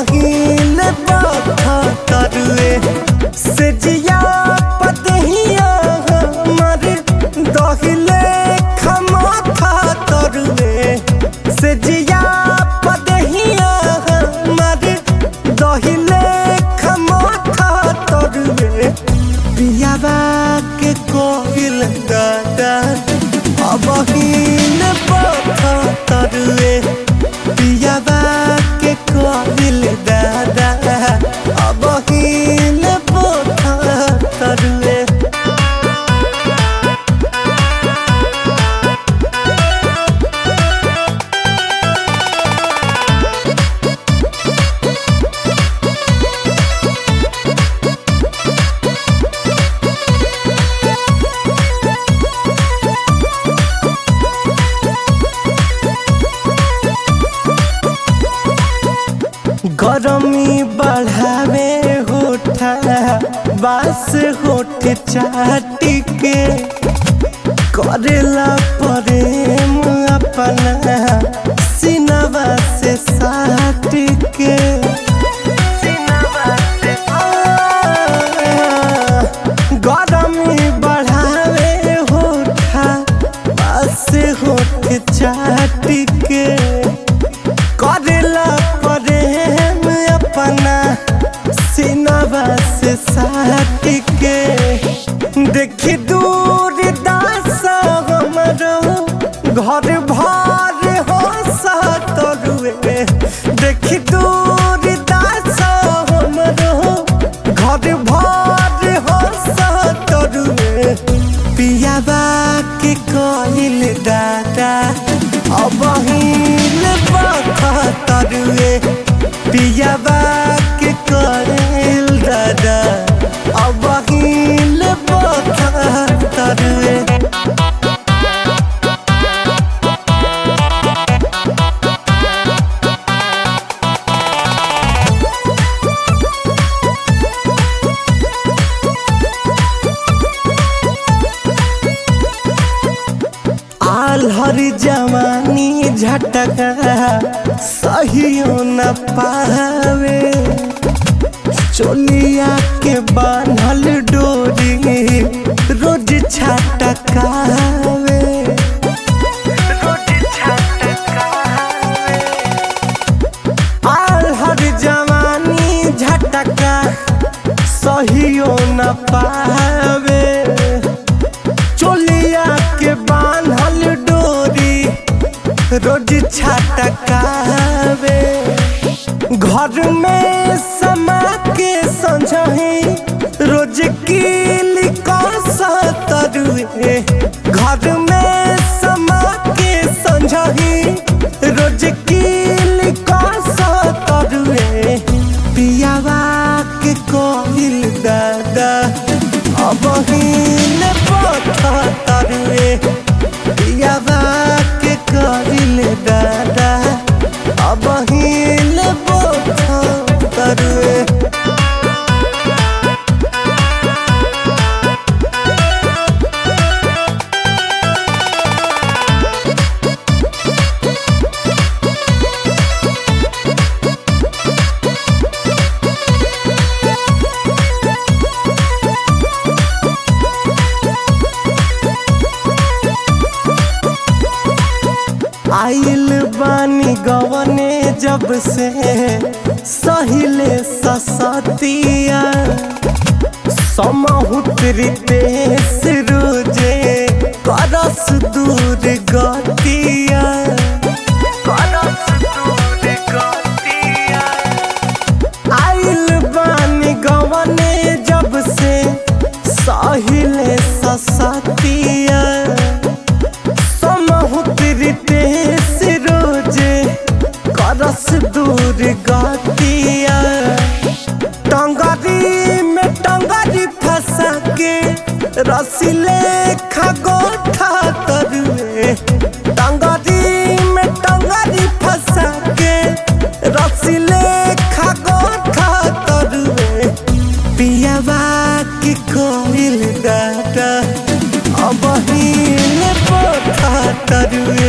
बहिन तरुए से जिया पदहिया हमर दहिले खमाथा तरुए से जिया पदहिया हमर दहिले खमाथा तरुए पियाबा के कोइल दादा अबहिन पथा तरुए पियाबा के कोइल दादा अबहिन पथा तरुए गरमी बढ़ावे होठा बास होठ चाटी के करेला प्रेम अपना सिनवा से साट के गरमी बढ़ावे होठा बास होठ चाटी के करेला प्रेम अपना सिनवा से साट के देखी दूर दास हमरो घर भर हो सतरुए देखी दूर दास हमरो घर भर हो सतरुए पियाबा के कहिल दादा अब हिल तरुए पियाबा के कहिल दादा अब हिल तरुए आल्हर जवानी झटका सहियो न पावे चोलिया के बान्हल डोरी रोज छटकावे आल्हर जवानी झटका सहियो न पावे चोलिया के बान्हल डोरी रोज छटकावे घर में समा के संझही रोज कीली तरुए घर में समा के संझही रोज कीली तरुए पियावा के कोहिल दादा अब हिल पथा तरुए पियावा के कोहिल दादा अब हिल पथा तरुए आइल बानी गवने जब से सहिले ससतिया समहुतरी देश रोजे करस दूर गतिया करस दूर गतिया आइल बानी गवने जब से सहिले ससतिया समहुतरी देश रोजे करस दूर गतिया टंगरी में टंगरी फंसा के रसीले खगोठा तरुए टंगरी में टंगरी फंसा के रसीले खगोठा तरुए पियावा की कोइल दादा अब हिल पोथा तरुए